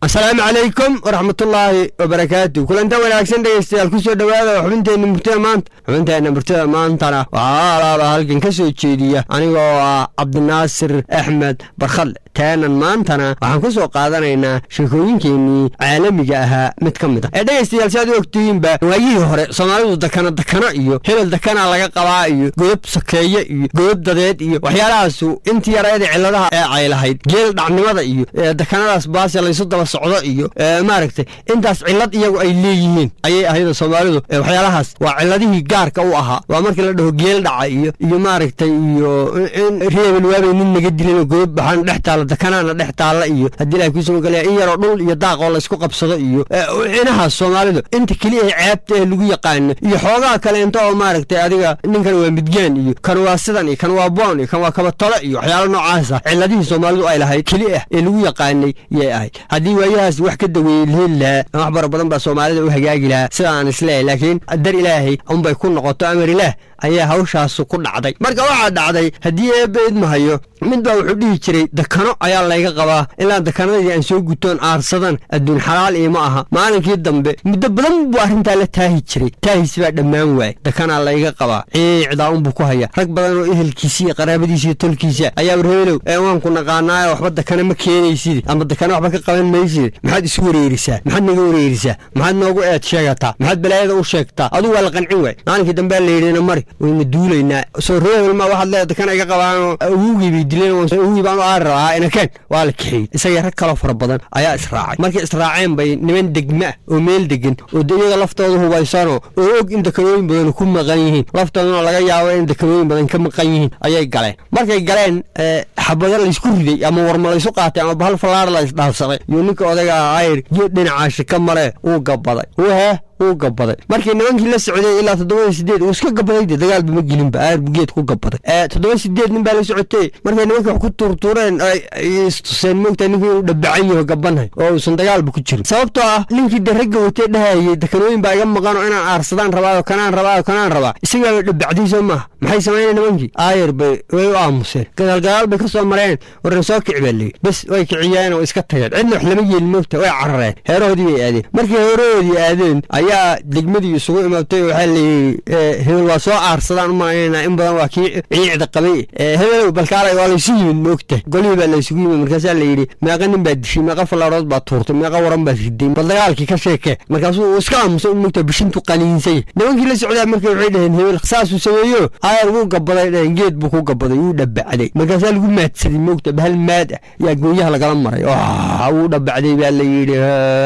asalaamu calaykum waraxmatullaahi wabarakaatu kulanta wanaagsan dhegeystayaal ku soo dhowaada xubinteenna murtida maanta xubinteenna murtida maantana waxaa alaaba halkan ka soo jeediya anigoo ah cabdinaasir axmed barkhadle taanan maantana waxaan ku soo qaadanaynaa sheekooyinkeennii caalamiga ahaa mid ka mid a ee dhegeystayaal si aad u ogtihiinba waayihii hore soomaalidu dakana dakano iyo hebel dakana laga qabaa iyo godob sakeeye iyo godob dadeed iyo waxyaalahaasu intii yareeda cilladaha ee ay lahayd geel dhacnimada iyo dakanadaas baasya laysu daba socdo iyo maaragtay intaas cillad iyagu ay leeyihiin ayay ahayd soomaalidu waxyaalahaas waa cilladihii gaarka u ahaa waa markii la dhaho geel dhaca iyo iyo maaragtay iyo in reebel waabay nin naga dilan oo godob baxaan dhex taalla dakanaana dhex taalla iyo haddii ilahay kuusoo galaya in yaroo dhul iyo daaq oo laysku qabsado iyo inahaas soomaalidu inta keliya ceebta ee lagu yaqaano iyo xoogaha kaleento oo maaragtay adiga ninkan waa midgaan iyo kan waa sidan iyo kan waa boon iyo kan waa kabatolo iyo waxyaalo noocaasa cilladihii soomaalidu ay lahayd keli ah ee lagu yaqaanay yay ahayd haddii waayahaas wax ka daweeyey laheli lahaa wax bara badan baa soomaalida u hagaagi lahaa sida aan isleehay laakiin dar ilaahay unbay ku noqoto amar ilaah ayaa hawshaasu ku dhacday marka waxaa dhacday haddii eebba idmahayo mid baa wuxuu dhihi jiray dakano ayaa layga qabaa ilaa dakanadii aan soo gutoon aarsadan adduun xalaal iima aha maalinkii dambe muddo badan buu arrintaa la taahi jiray taahis baa dhammaan waayey dakanaa layga qabaa ciicdaa unbuu ku haya rag badan oo ehelkiisa iyo qaraabadiisa iyo tolkiisa ayaa warheelow ee waanku naqaanaayo waxba dakana ma keenaysid ama dakana waxba ka qaban maysid maxaad isu wareerisaa maxaad naga wareerisaa maxaad noogu eed sheegataa maxaad balaayada u sheegtaa adugu waa la qancin waay maalinkii dambea layidhina mari wayna duulaynaa soo reebelma waxaad leeda dakana iga qabaanoo awugii bay dileen awugii baan u aari rabaa inakeen waa la kaxeeyey isagii rag kaloo fara badan ayaa israacay markay israaceen bay niman degma ah oo meel degan oo iyaga laftooda hubaysanoo oo og in dakanooyin badan ku maqan yihiin laftoodana laga yaabo in dakanooyin badan ka maqan yihiin ayay galeen markay galeen xabado laysku riday ama warma laysu qaatay ama bahal fallaar la isdhaafsaday iyo ninka odaga ayr geed dhinacaashi ka mare uu gabaday whe uu gabaday markii nimankii la socday ilaa toddoba sideed uu iska gabaday de dagaalba ma gelinba aar buu geed ku gabaday toddoba sideed nin baa la socotay markay nimankii wax ku tuurtuureen istuseen moogtaa ninkii inuu dhabacan yaho gabanhay oo uusan dagaalba ku jirin sababtoo ah ninkii de ragga watee dhahayay dakanooyin baa iga maqan oo inaan aarsadaan rabaayo kanaan rabaayo kanaan rabaa isagaaba dhabacday soo maaha maxay sameyneen nimankii aayar bay way u aamuseen gadaal gadaal bay ka soo mareen warna soo kici baa leeyi bes way kiciyeen oo iska tageen cidna wax lama yeelin moogta way carareen heerahoodii bay aadeen markii heerahoodii aadeen ayaa degmadii isugu imaatay waxaa layidhi hebel waa soo aarsadaan u malaynayna in badan waa kii ciicda qabay hebelow balkaalay waa laysu yimid moogta golihii baa laysugu yimid markaasaa layidhi meeqa nin baad dishay meeqa fallaarood baad tuurtay meeqa waran baad riday bal dagaalkii ka sheekee markaasuu uu iska aamusay u moogta bishintu qaniinsay nimankii la socdaa marka waxay dhaheen hebel saasuu sameeyo aayar wuu gabaday dhaheen geed buu ku gabaday wuu dhabacday markaasaa lagu maadsaday moogta bahal maad ah yaa gooyaha lagala maray wuu dhabacday baa layidhi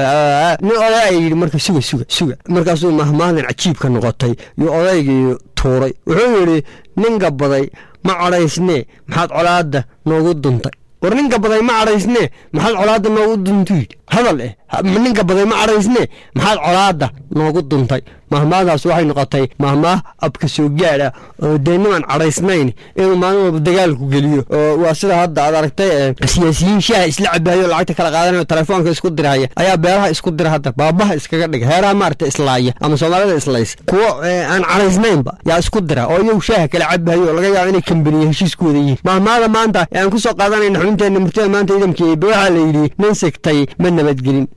nin odaa yidhi marka suga suga suga markaasuu mahmaalin cajiibka noqotay yuu odaygii tuuray wuxuu yidhi nin gabaday ma cadhaysnee maxaad colaadda noogu duntay war nin gabaday ma cadhaysnee maxaad colaadda noogu duntu yidhi hadal eh nin gabaday ma cadhaysnee maxaad colaadda noogu duntay mahmaadaas waxay noqotay mahmaah abka soo gaad ah oo dee nimaan cadhaysnayn inuu maalin walba dagaalku geliyo oo waa sida hadda aad aragtay siyaasiyiin shaaha isla cabaayo lacagta kala qaadanayo telefoonka isku dirahaya ayaa beeraha isku dira hadda baabaha iskaga dhiga heeraha maarata islaaya ama soomaalida islays kuwo aan cadhaysnaynba yaa isku dira oo iyagu shaaha kala cabayo oo laga yaabo inay kambaniya heshiiskooda yihiin mahmaada maanta ee aan ku soo qaadanayna xubinteenna murtada maanta idamkeeba waxaa la yidhi nin sigtay ma nabadgelin